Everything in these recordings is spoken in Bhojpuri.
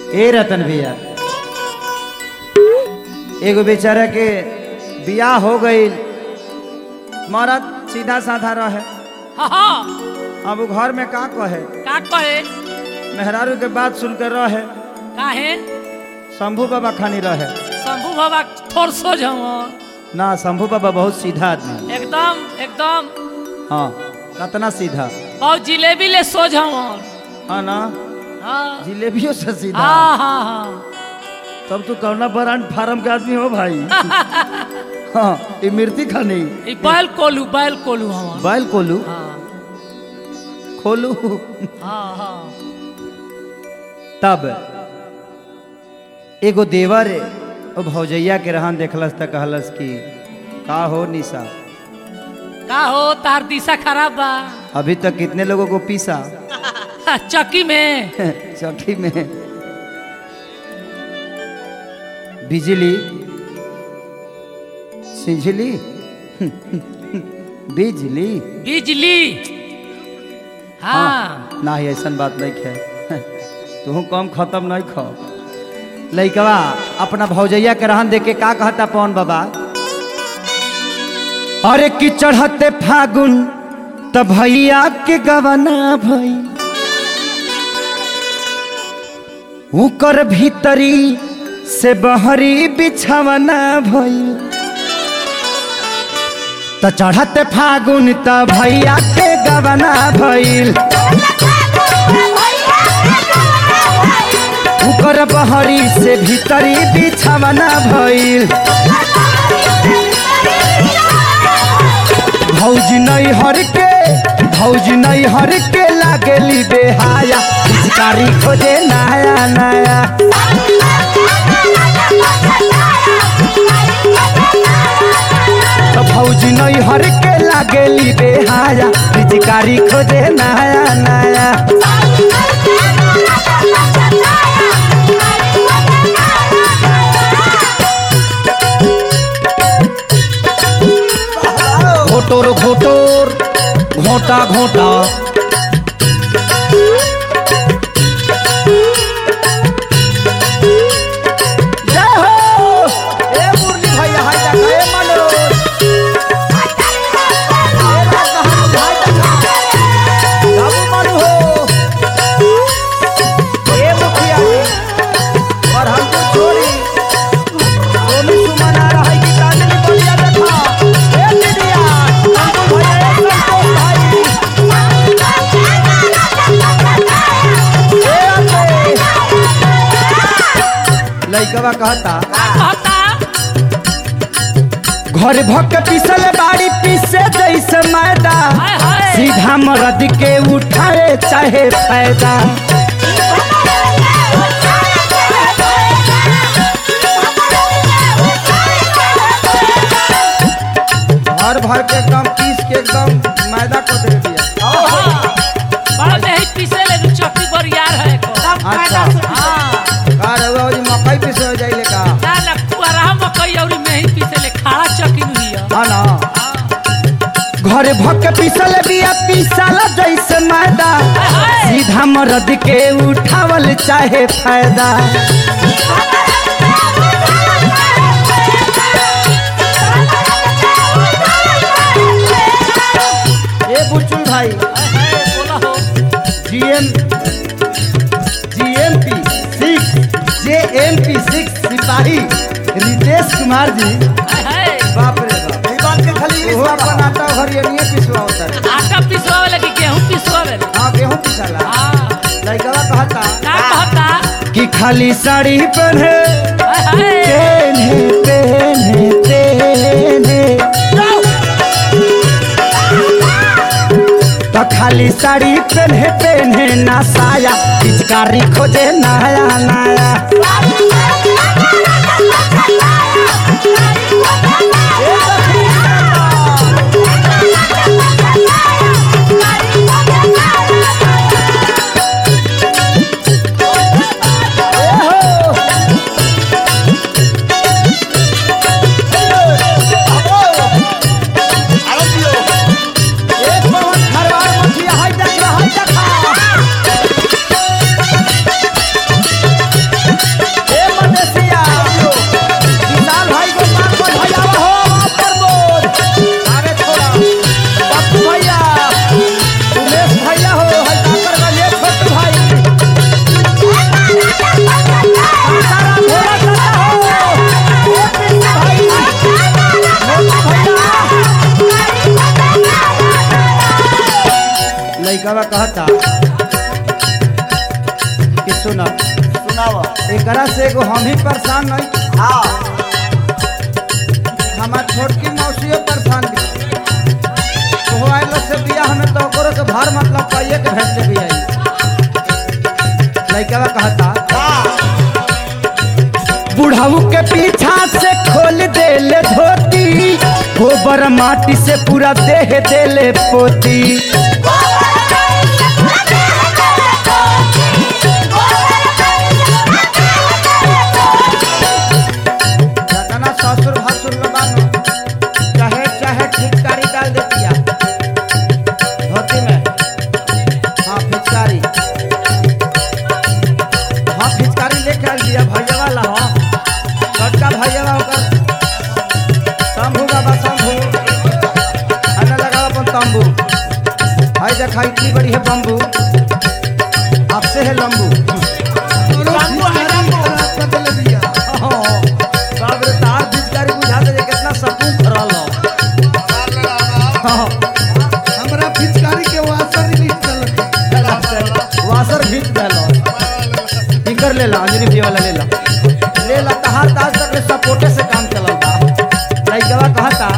ए रतन भैया एगो बेचारा के बियाह हो गई मरद सीधा साधा रहे हाँ हाँ अब उ घर में का कहे का कहे मेहरारू के बात सुन कर रहे काहे शंभू बाबा खानी रहे शंभू बाबा थोड़ सोझ हवन ना शंभू बाबा बहुत सीधा आदमी एकदम एकदम हाँ कतना सीधा और जिलेबी ले सोझ हवन हाँ ना हाँ जिलेबियों से सीधा हाँ हाँ हाँ तब तू कौना ब्रांड फार्म के आदमी हो भाई हाँ ये मिर्ती खानी ई बैल कोलू बैल कोलू हवन बैल कोलू हाँ खोलू हाँ हाँ तब एगो देवर ओ भौजैया के रहन देखलस त कहलस कि का हो निशा का हो तार दिशा खराब बा अभी तक कितने लोगों को पीसा चक्की में चौकी में बिजली सिंझली बिजली बिजली हाँ ना ही ऐसा बात नहीं खे तू कम खत्म नहीं खो लइकवा अपना भौजैया के रहन देख के का कहता पवन बाबा अरे कि चढ़ते फागुन त भैया के गवना भई उकर भीतरी से बहरी बिछवना भई त चढ़ते फागुन त भैया के गवना भइल उकर बहरी से भीतरी बिछवना भइल भौजी नहीं हर के भौजी नहीं हर के लागेली बेहाया पिचकारी खोजे नया नया तो भौजी नहीं हर के लागेली बेहाया पिचकारी खोजे नया नया घोटोर घोटोर घोटा घोटा जय हो ए मुरली भैया हाय देखा ए मनोज ए राज कहानी हाय देखा बाबू मनु हो ए मुखिया जी और हमको छोड़ी सोमी सुमन आ रहा है कि चांदनी बलिया देखा ए दीदिया हमको भैया ए संतोष भाई ए अते लइकवा कहता का कहता घर भक पिसल बाड़ी पीसे जैसे मैदा हाय हाय सीधा मरद के उठाए चाहे फायदा घर भर के एकदम पीस के एकदम मैदा को दे दिया बड़ा नहीं पीसे ले दू चक्की बरियार है को अच्छा हाँ का रहुआ जी मकई पीसे हो जाइले का ना ना कुआरा मकई और नहीं पीसे ले खाड़ा चक्की नु हिया हाँ ना हाँ घर भक पिसल बिया पीसाला जैसे मैदा हाय हाय सीधा मरद के उठावल चाहे फायदा ए बुचुल भाई हाय हाय बोला हो GM GMP six JMP six सिपाही रितेश कुमार जी हाय हाय बाप रे बाप ई बात के खाली वो अपन आटा हरियनिए पिसवा होता है आटा पिसवावे लगी गेहूं पिसवावे ले हाँ गेहूं पिसाला हाँ लड़कवा कहता का कहता कि खाली साड़ी पहने हाय हाय पहने पहने पहने तो खाली साड़ी पहने पहने ना साया पिचकारी खोजे नया नया एक पवन खरवार मछिया हाय देख रहा हाय देखा कहता कि सुनो सुनाव एकरा से एगो हम ही परेशान नहीं हाँ हमार छोटकी मौसियो परेशान भी तो आयल से बिया हमें तो ओकरो के भर मतलब पाइए के भेज दे बिया लइका कहता हाँ बुढ़ाऊ के पीछा से खोल देले धोती गोबर माटी से पूरा देह देले पोती जतना ससुर भसुर लोग बानो चाहे चाहे फिचकारी डाल देतिया धोती में हाँ फिचकारी हाँ फिचकारी लेके आल दिया भैया वाला हो छोटका भैया ओकर शंभू बाबा शंभू अन्ना लगाओ अपन तंबू हाय देखा इतनी बड़ी है बम्बू आपसे है लंबू बाप रे तार फिचकारी बुझा दे जे कितना सकून भरल हो हाँ, हमरा पिचकारी के वासर रिलीज चलत वासर खींच देलो टिकर ले ला अंजनी भैया वाला ले ला ले ला तहार ताज तक ले सपोर्टे से काम चलल बा लइकवा कहता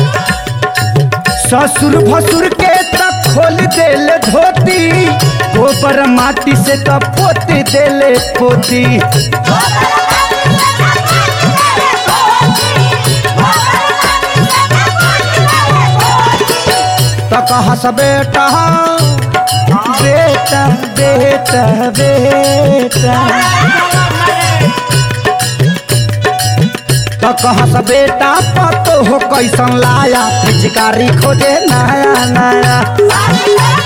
ससुर भसुर के तक खोल देले धोती गोबर माटी से तो पोती देले पोती तो कहा स बेटा बेटा बेटा बेटा तो कहा स बेटा पतो हो कैसन लाया पिचकारी खोजे नया नया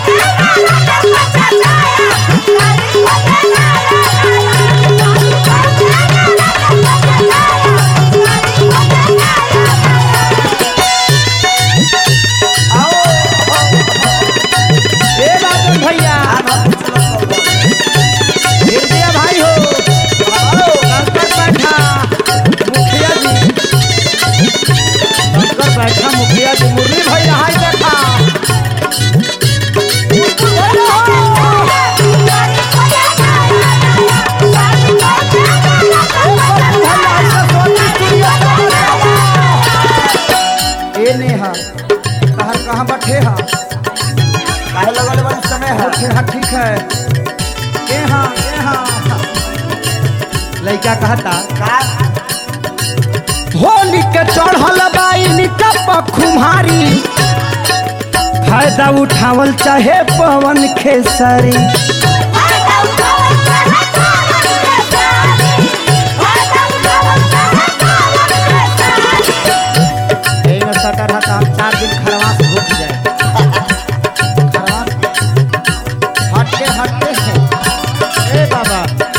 ए राजन भैया हृदय भाई हो आओ कंकर बैठा मुखिया जी कंकर बैठा मुखिया जी मुरली भाई हाय देखा ए नेहा कहर कहाँ बैठे हा काहे लगल बड़ी समय है बैठे हा ठीक है ए हाँ ए हाँ लइका कहता का होली के चढ़ल बाइन कप खुमारी फायदा उठावल चाहे पवन खेसरी एमे सटर रहता हम चार दिन खरवास घूम जाए खरवास हटके हटके ए बाबा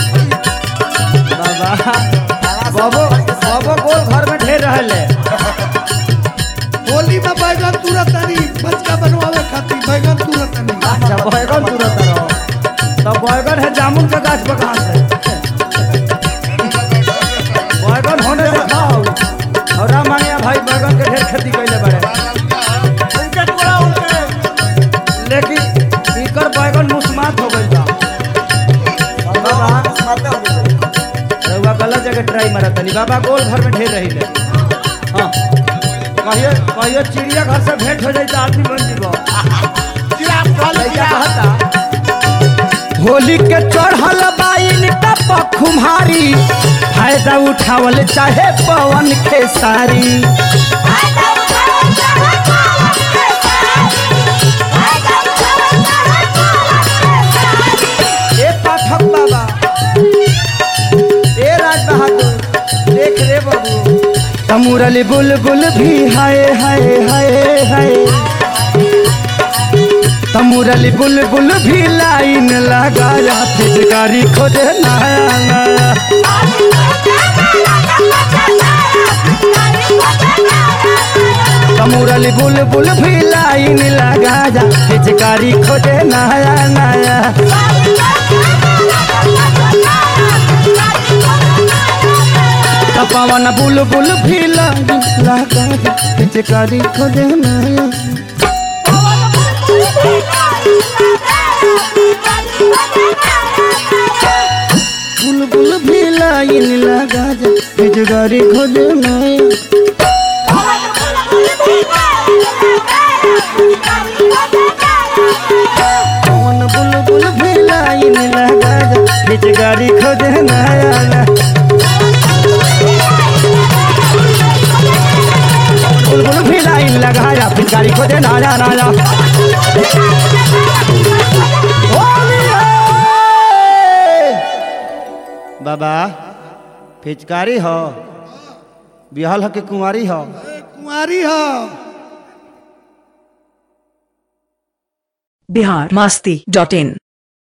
बाबा बाबो बाबो गोल घर में ढेर रहले होली में बैगन तुरंत तनी बचका बनवावे खातिर बैगन तुरंत तनी अच्छा बैगन तुरंत रहो तो बैगन है जामुन का गाछ बगान से बैगन होने दिखाओ और रामानिया भाई बैगन के ढेर खेती कैले बड़े उनके टुकड़ा उनके लेकिन इकर बैगन मुस्मात हो गइल बा बाबा मत हो गए रउआ गलत जगह ट्राई मारा तनी बाबा गोल घर में ढेर रही हाँ कहियो कहियो चिड़िया घर से भेंट हो जाई तो आदमी बन जीबो जिराफ कॉल लइका कहता होली के चढ़ल बाइन टप खुमारी फायदा उठावल चाहे पवन खेसारी ए पाठक बाबा ए राज बहादुर देख रे बाबू तमुरली बुलबुल भी हाय हाय हाय हाय तमुरली बुलबुल भी लाइन लगाया फिटकारी खोजे नया नया तमुरली बुलबुल भी लाइन लगाया फिटकारी खोजे नया नया पवन बुलबुल भी लाइन लगाया फिटकारी खोजे नया Thank you. बुलबुल भी लाइन लगा जा बिजगारी खोज नया कौन बुलबुल भी लाइन लगा जा बिजगारी खोज नया बुलबुल भी लाइन लगा जा बिजगारी खोज नया नया बाबा पिचकारी हो बिहल हो कि कुंवारी हो कुंवारी हो बिहार मस्ती डॉट इन